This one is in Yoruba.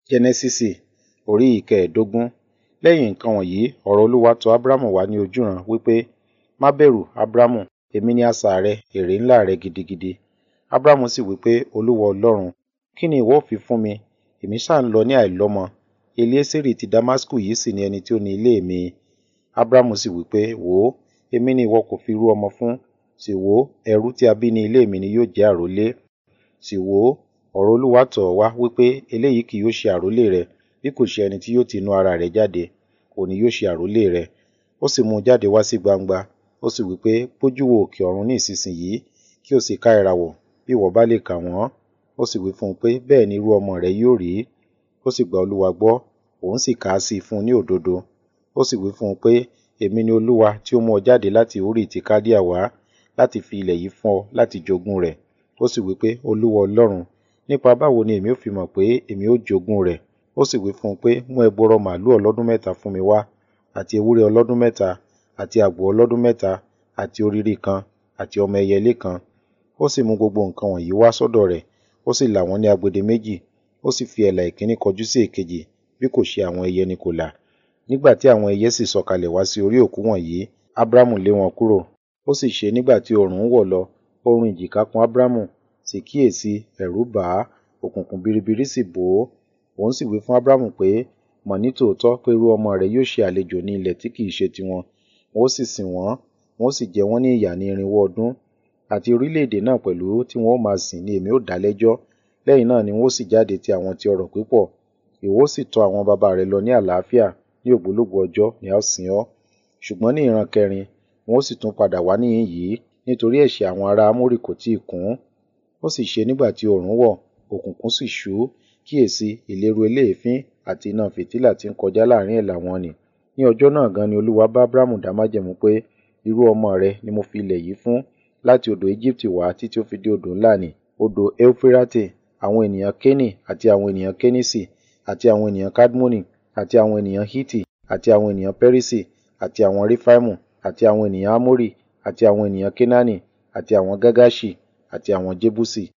Jẹ́nẹ́sísì orí ìkẹẹ̀dógún. Lẹ́yìn nǹkan wọ̀nyí, ọ̀rọ̀ Olúwa tọ Ábrámù wá ní ojúran wípé, Má bẹ̀rù, Ábrámù, èmi ni asà rẹ, èrè ńlá rẹ gidigidi. Ábrámù sì wípé, Olúwa Ọlọ́run, kí ni ìwọ ó fi fún mi? Èmi sá ń lọ ní àìlọ́mọ. Eliésérì ti Damasku yìí sì ni ẹni tí ó ní ilé mi. Ábrámù sì wípé, Wò ó, èmi ni ìwọ kò fi rú ọmọ fún. Sì wò ó, ẹrú tí a bí ní ilé mi ni yóò jẹ́ àrólé. Sì wò ó, ọ̀rọ̀ Olúwa tọ̀ ọ́ wá wípé eléyìí kì yóò ṣe àrólé rẹ, bí kò ṣe ẹni tí yóò ti inú ara rẹ̀ jáde, òun ni yóò ṣe àrólé rẹ. Ó sì mú un jáde wá sí gbangba. Ó sì wípé, Gbójú wo òkè ọ̀run ní ìsinsìnyí, kí o sì ka ìràwọ̀, bí ìwọ bá lè kà wọ́n. Ó sì wí fún un pé, Bẹ́ẹ̀ ni irú ọmọ rẹ yóò rí. Ó sì gba Olúwa gbọ́, òun sì kà á sí i fún un ní òdodo. Ó sì wí fún un pé, Èmi ni Olúwa tí ó mú ọ jáde láti Uri ti Kaldea wá, láti fi ilẹ̀ yìí fún ọ láti jogún rẹ̀. Ó sì wípé, Olúwa Ọlọ́run, nípa báwo ni èmi ó fi mọ̀ pé èmi ó jogún rẹ̀? Ó sì wí fún un pé, Mú ẹgbọrọ màlúù ọlọ́dún mẹ́ta fún mi wá, àti ewúrẹ́ ọlọ́dún mẹ́ta, àti àgbò ọlọ́dún mẹ́ta, àti òrìrì kan, àti ọmọ ẹyẹlé kan. Ó sì mú gbogbo nǹkan wọ̀nyí wá sọ́dọ̀ rẹ̀, ó sì là wọ́n ní agbede méjì, ó sì fi ẹ̀là ìkíní kọjú sí èkejì, bí kò ṣe àwọn ẹyẹ ni kò là. Nígbà tí àwọn ẹyẹ sì sọ̀kalẹ̀ wá sí orí òkú wọ̀nyí, Ábrámù lé wọn kúrò. Ó sì ṣe nígbà tí oòrùn ń wọ̀ lọ, oorun ìjìká kùn Ábrámù, sì kíyèsi, ẹ̀rù bà á, òkùnkùn biribiri sì bò ó. Òun sì wí fún Ábrámù pé, Mọ̀ ní tòótọ́ pé irú ọmọ rẹ yóò ṣe àlejò ní ilẹ̀ tí kì í ṣe tiwọn. Wọn ó sì sìn wọ́n, wọn ó sì jẹ wọ́n ní ìyà ní irinwó ọdún. Àti orílẹ̀-èdè náà pẹ̀lú tí wọn ó máa sìn ni èmi ó dá lẹ́jọ́. Lẹ́yìn náà ni wọn ó sì jáde ti àwọn ti ọrọ̀ pípọ̀. Ìwọ ó sì tọ àwọn baba rẹ lọ ní àlàáfíà, ní ògbólógbòó ọjọ́ ni a ó sìn ọ́. Ṣùgbọ́n ní ìran kẹrin, wọn ó sì tún padà wá níhìn yìí, nítorí ẹ̀ṣẹ̀ àwọn ará Amórì kò tíì kún. Ó sì ṣe nígbà tí oòrùn wọ̀, òkùnkùn sì ṣú, kíyèsi, ìléru eléèfín àti iná fìtílà tí ń kọjá láàrin ẹ̀là wọn nì. Ní ọjọ́ náà gan ni Olúwa bá Ábrámù dá májẹ̀mú pé, irú ọmọ rẹ ni mo fi ilẹ̀ yìí fún, láti odò Ejibiti wá títí ó fi dé odò ńlá nì, odò Eufirate, àwọn ènìyàn Keni àti àwọn ènìyàn Kenisi, àti àwọn ènìyàn Kadmoni, àti àwọn ènìyàn Hiti, àti àwọn ènìyàn Perisi, àti àwọn Refaimu, àti àwọn ènìyàn Amori, àti àwọn ènìyàn Kenani, àti àwọn Gagaṣi, àti àwọn Jebusi.